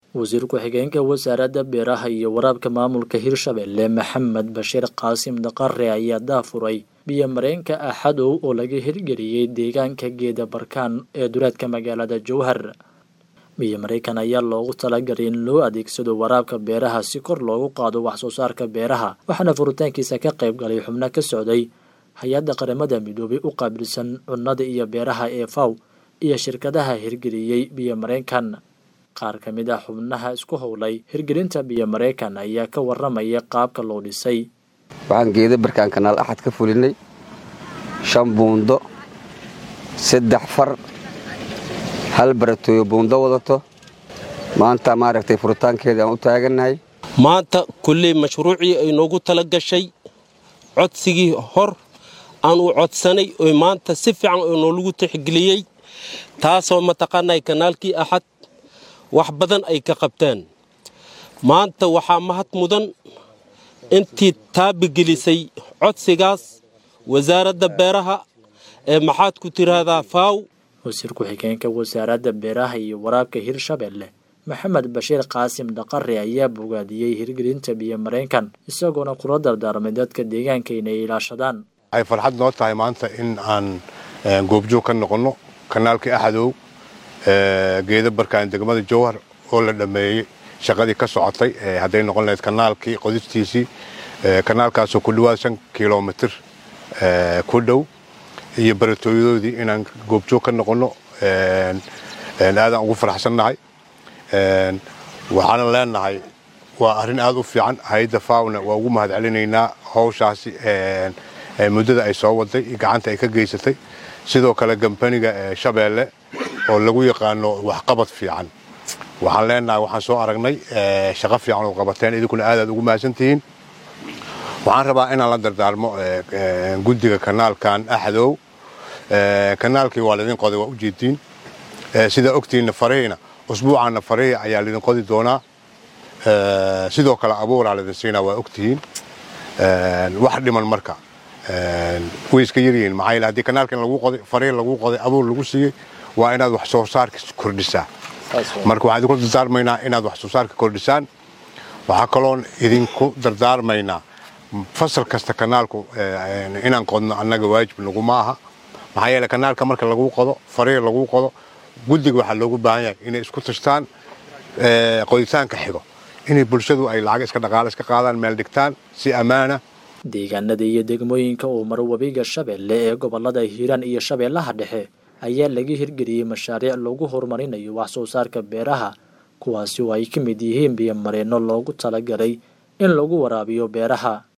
wasiir ku-xigeenka wasaaradda beeraha iyo waraabka maamulka hirshabelle maxamed bashiir qaasim daqare ayaa daafuray biyo mareenka axadow oo laga hirgeliyey deegaanka geeda barkaan ee duleedka magaalada jowhar biyo mareykan ayaa loogu talagalay in loo adeegsado waraabka beeraha si kor loogu qaado wax soo saarka beeraha waxaana furitaankiisa ka qayb galay xubno ka socday hay-adda qaramada midoobay u qaabilsan cunnada iyo beeraha ee faw iyo shirkadaha hirgeliyey biyo mareykan qaar ka mid ah xubnaha isku howlay hirgelinta biyo mareykan ayaa ka waramaya qaabka loo dhisay waxaan geeda barkaan kanaal axad ka fulinay shan buundo saddex far hal baratooyo buundo wadato maanta maaragtay furitaankeeda aan u taagannahay maanta kulley mashruucii ay noogu tala gashay codsigii hor aan u codsanay oo maanta si fiican oo noolagu tixgeliyey taasoo mataqaanay kanaalkii axad wax badan ay ka qabteen maanta waxaa mahad mudan intii taabigelisay codsigaas wasaaradda beeraha ee maxaad ku tiraahdaa faaw wasiir ku-xigeenka wasaaradda beeraha iyo waraabka hirshabelle maxamed bashiir qaasim dhaqare ayaa bogaadiyey hirgelinta biyo mareenkan isagoona kula dardaarmay dadka deegaanka inay ilaashadaan waxay farxad noo tahay maanta in aan goobjoog ka noqonno kanaalkii axadow geeda barkaan degmada jowhar oo la dhammeeyey shaqadii ka socotay hadday noqon lahayd kanaalkii qodistiisii kanaalkaasoo ku dhawaad shan kilomitir ku dhow iyo baratooyadoodii inaan goobjoog ka noqonno aadaan ugu faraxsannahay waxaana leenahay waa arrin aad u fiican hay-adda fawna waa ugu mahad celinaynaa howshaasi muddada ay soo waday gacanta ay ka geysatay sidoo kale gambaniga shabeelle oo lagu yaqaano waxqabad fiican waxaan leenahay waxaan soo aragnay shaqo fiican oo qabateen idinkuna aadaad ugu mahadsantihiin waxaan rabaa inaan la dardaarmo guddiga kanaalkan axdow kanaalkii waa laydin qoday waa ujeediin sidaa ogtiinna farihiina usbuucaanna farihii ayaa laydin qodi doonaa sidoo kale abuuraa laydin siinaa waa ogtihiin wax dhiman marka way iska yaryihiin maxaa yeele haddii kanaalkan lagu qoday farihi lagu qoday abuur lagu siiyey waa inaad wax soo saarka kordhisaa marka waxaan idinku dardaarmaynaa inaad wax soo saarka kordhisaan waxaa kaloon idinku dardaarmaynaa fasal kasta kanaalku inaan qodno annaga waajib naguma aha maxaa yeele kanaalka marka lagu qodo farihi lagu qodo guddiga waxaa loogu baahan yahay inay isku tashtaan qoditaanka xigo inay bulshadu ay lacag iska dhaqaale iska qaadaan meel dhigtaan si ammaana deegaanada iyo degmooyinka uu maro webiga shabeelle ee gobolada hiiraan iyo shabeellaha dhexe ayaa laga hirgeliyey mashaariic lagu horumarinayo wax soo saarka beeraha kuwaasi oo ay ka mid yihiin biyo mareenno loogu talagalay in lagu waraabiyo beeraha